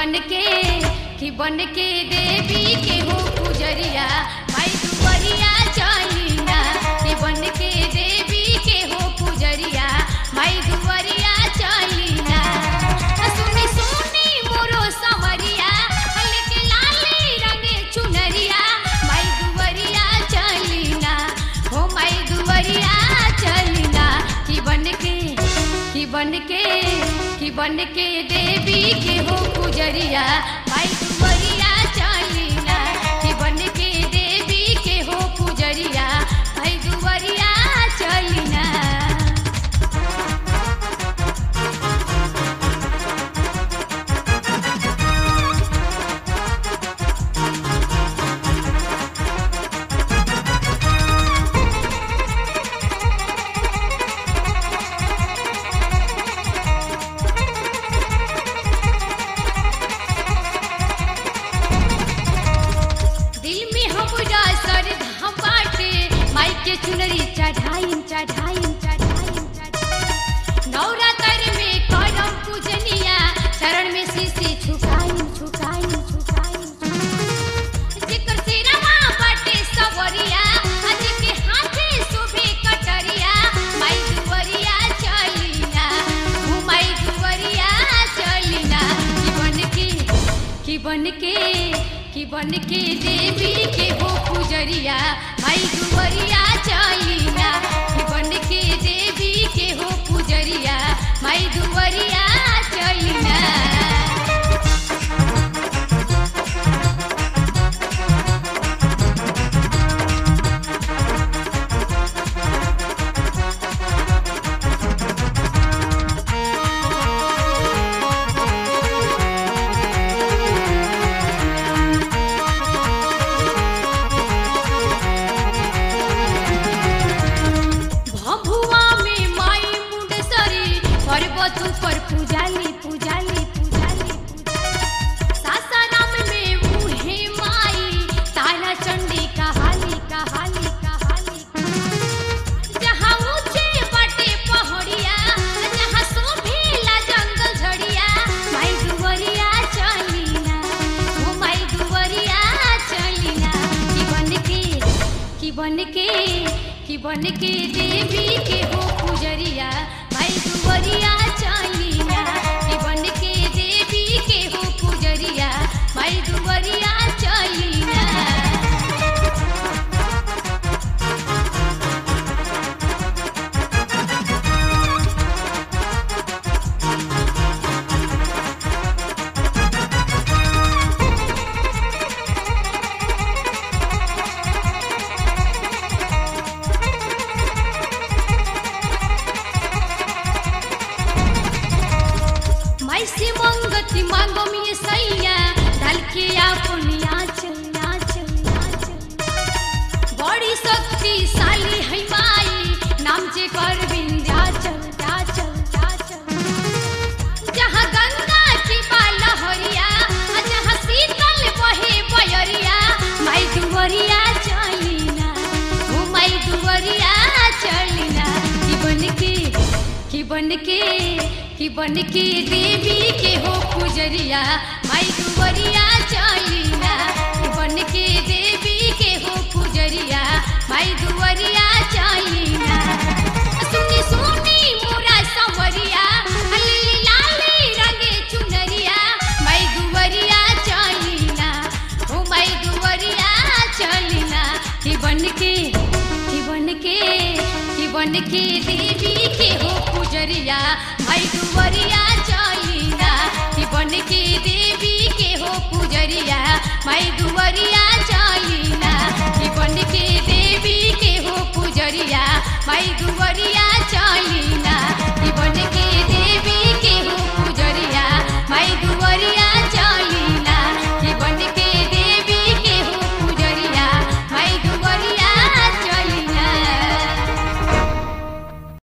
बन के कि बन के देवी के हो पुजरिया माई दुवरिया चलीना कि बन के देवी के हो पुजरिया माई दुवरिया चलीना सुनी सुनी मोरो समरिया हल्के लाली रंगे चुनरिया माई दुवरिया चलीना हो माई दुवरिया चलीना कि बन के कि बन के कि बन के देवी के हो पुजरिया माई दुवरिया चलीना कि बन के देवी के हो पुजरिया माई दुवरिया चलीना दिल में हमरा सर धाम बाटे माई के चुनरी चढ़ाई चढ़ाई चढ़ाई नवरात्र में करम पूजनिया चरण में शीशी झुकाई झुकाई झुकाई जेकर सिरवा बाटे सवरिया आज के हाथे शोभे कटरिया माई दुवरिया चलीना हो माई दुवरिया चलीना कि बन के कि बन के कि बन के देवी के हो पुजरिया माई दुवरिया चलीना कि बन के देवी के हो पुजरिया माई दुवरिया चलीना भभुआ में माई मुंडसरी पर्वत पर पूजाली पूजाली पूजाली पूजाली सासाराम में मुहे माई तारा चंडी कहाली कहाली कहाली जहाँ ऊंचे बाटे पहाड़िया जहाँ शोभेला जंगल झड़िया माई दुवरिया चलीना ओ माई दुवरिया चलीना कि बन के कि बन के कि बन के देवी के हो पुजरिया माई दुवरिया चलीना कि बन के देवी के हो पुजरिया माई दुवरिया चलीना माई से मंगती मांगो मिये सैया ढल के अपनी आंचल आंचल आंचल बड़ी शक्तिशाली है माई नाम जे कर विंध्याचल आचल आचल जहाँ गंगा की लहरिया जहाँ शीतल बहे बयरिया माई दुवरिया चलीना ओ माई दुवरिया चलीना कि बन के कि बन के कि बन के देवी के हो पुजरिया माई दुवरिया चलीना कि बन के देवी के हो पुजरिया माई दुवरिया चलीना सुनी सुनी मोरा समरिया हल्ली लाली रंगे चुनरिया माई दुवरिया चलीना ओ माई दुवरिया चलीना कि बन के कि बन के कि बन के देवी के हो पुजरिया माई दुवरिया चलीना कि बन के देवी के हो पुजरिया माई दुवरिया चलीना कि बन के देवी के हो पुजरिया माई दुवरिया